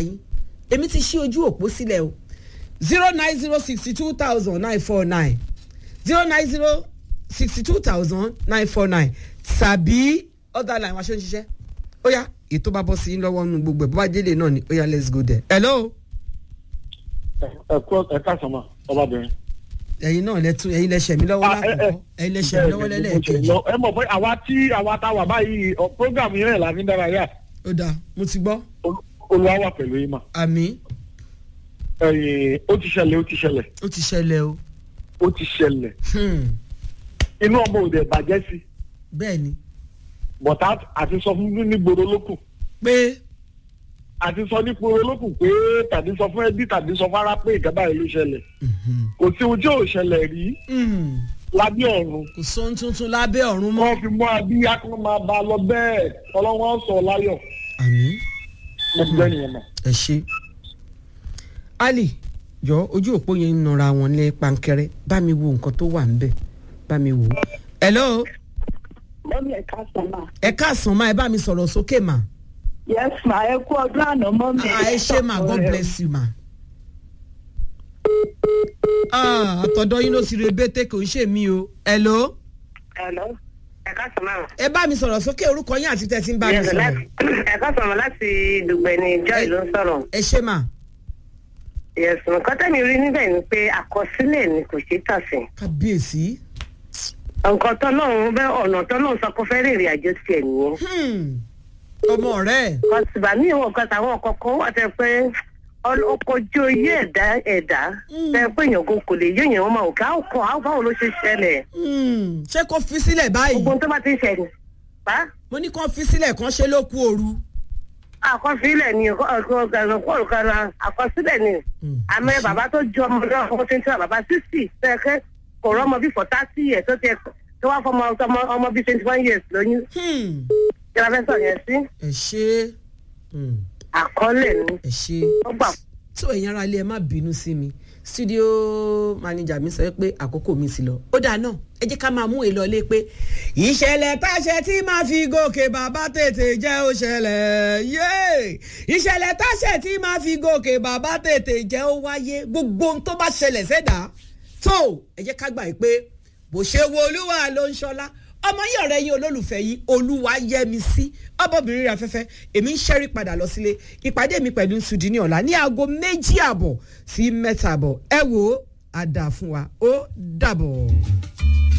yín èmi ti ṣí ojú òpó sílẹ̀ o zero nine zero sixty two thousand nine four nine zero nine zero sixty two thousand nine four nine tàbí other line wa ṣe ń ṣiṣẹ́ ó yá ètò bá bọ́ sí yín lọ́wọ́ nínú gbogbo ẹ̀ bó bá délé náà ni ó yá let's go there hello ẹ kú ẹ káàsán ma ọbabìnrin. ẹ̀yin náà lẹ́tún ẹ̀yin lẹ́sẹ̀ mi lọ́wọ́ Ah, ẹ- ẹ- lákòókò ẹ̀yin lẹ́sẹ̀ mi lọ́wọ́ lẹ́lẹ́ẹ̀kejì ẹ mọ̀ pé àwa tí àwa tá a wà báyìí ọ, program yẹn la fi ń dárayá ó dáa mo ti gbọ́ Ol- olúwa wà pẹ̀lú yín mà. àmì ẹ̀yin ó ti ṣẹlẹ̀ ó ti ṣẹlẹ̀ ó ti ṣẹlẹ̀ o ó ti ṣẹlẹ̀ Hmm, inú ọmọ òde bàjẹ́ sí bẹ́ẹ̀ ni bọ̀tá àti sọ fún ní gbòòrò lókù pé àti sọ ní gbòòrò lókù pé tàbí sọ fún ẹbí tàbí sọ fún ara pé ìjọba yìí ló ṣẹlẹ̀ mhm, kò sí ohun tí ò ṣẹlẹ̀ rí mhm, lábẹ́ ọ̀run kò sóhun tuntun lábẹ́ ọ̀run mọ́ wọ́n fi mú abíyá kí wọ́n máa bá a lọ bẹ́ẹ̀ ọlọ́wọ́n sọ láyọ̀ àmì mo ti bẹ́ẹ̀ nìyẹn mà. ẹ ṣe ali jọ ojú òpó yẹn ń nara wọn ní pankẹrẹ bá mi wo nǹkan tó wà ńbẹ̀ bá mi wò ó hello mọ́mí ẹ̀ka sọ́mà. ẹ káàsán máa ẹ bá mi sọ̀rọ̀ sókè mà yes ma ẹ kú ọdún àná mọ́mí. Ah, ẹ ṣe mà god bless you mà. Ah, àtọ̀dọ̀ yín ló ti rebete kò ń ṣe mí o hello Hello. Ẹ̀ka sọ̀mọ́. ẹ bá mi sọ̀rọ̀ sókè orúkọ yín àti tẹ̀sí ń bá mi Yes, sọ̀rọ̀ láti- Ẹ̀ka sọ̀mọ́ láti Dùgbẹ̀ ni Joy ló ń sọ̀rọ̀. ẹ ṣe mà Yes, nǹkan tẹ́mi rí níbẹ̀ ni pé àkọsílẹ̀ ni kò ṣeé tà sí. kábíyèsí Nǹkan tọ́lọ́run bẹ́ ọ̀nà tọ́lọ́run sọ pé ó fẹ́ rìnrìn àjò tiẹ̀ nìyẹn. Hmm, ọmọ rẹ Kọ̀sìbà míì wọ̀ kan táwọn kọ̀ọ̀kan wà tẹ́ pé ọkọ̀jú oyé ẹ̀dá ẹ̀dá tẹ́ pé èèyàn kò kò lè yé èèyàn wọn máa wò ká ọkọ̀ àwọn báwo ló ṣe ṣẹlẹ̀. Hmm, ṣé kò fi sílẹ̀ báyìí Gbogbo ohun tó bá ti ń ṣẹlẹ̀. Bá mo ní kó fi sílẹ̀ kan ṣe ló kú ooru. àkọsílẹ̀ ni àkọsílẹ̀ ni Hmm, àmọ́ bàbá tó ju ọmọ náà fún twenty one bàbá sixty tẹ́ẹ̀kẹ́ kò rọ́mọ bí for thirty years tó tiẹ̀ tó wá fọmọ ọmọ ọmọ bíi twenty one years lóyún hmm, kí la fẹ́ sọ yẹn sí ẹ ṣe hmm, àkọọ́lẹ̀ ni ẹ ṣe ó gbà tó ẹ̀yin ara ilé ẹ má bínú sí mi studio manager mi sọ pé àkókò mi ti lọ ó dáa náà ẹ jẹ́ ká máa mú èlò ọlé pé ìṣẹ̀lẹ̀ táṣẹ tí máa fi gòkè bàbá tètè jẹ́ ó ṣẹlẹ̀ yéé ìṣẹ̀lẹ̀ táṣẹ tí máa fi gòkè bàbá tètè jẹ́ ó wáyé gbogbo ohun tó bá ṣẹlẹ̀ sẹ́dá tó ẹ jẹ́ ká gbà yìí pé bó ṣe wo olúwa ló ń ṣọlá ọmọ yìí ọ̀rẹ́ yín olólùfẹ́ yìí olúwa yẹ mi sí ọbọ̀bìnrin rẹ̀ afẹ́fẹ́ èmi ń ṣẹ́rí padà lọ sílé ìpàdé mi pẹ̀lú sùdí ní ọ̀la ní aago méjì àbọ̀ sí mẹ́ta àbọ̀ ẹ wò ó àdà fún wa ó dàbọ̀.